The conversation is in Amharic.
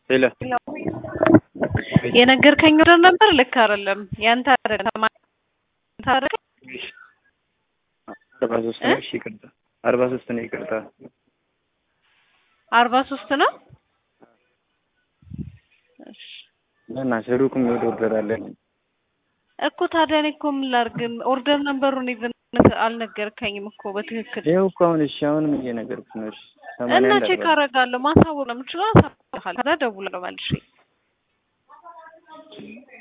ሄሎ የነገርከኝ ወደ ነበር ልክ አይደለም። ያንተ አይደለም ታረቀ አርባ ሶስት ነው። እሺ ይቅርታ፣ አርባ ሶስት ነው። ይቅርታ አርባ ሶስት ነው። እሺ እና ሩቅ የሚሄድ ኦርደር አለን እኮ ታዲያ እኔ እኮ ምን ላድርግ? ኦርደር ነምበሩን ኢቭን አልነገርከኝም እኮ በትክክል ይኸው እኮ አሁን እሺ፣ አሁንም እየነገርኩህ ነው። እሺ ሰማንያ እና አንድ ቼክ አርባ አደርጋለሁ። ማሳወቅ ነው የምችለው። አሳውቅሃለሁ። ታዲያ እደውላለሁ መልሼ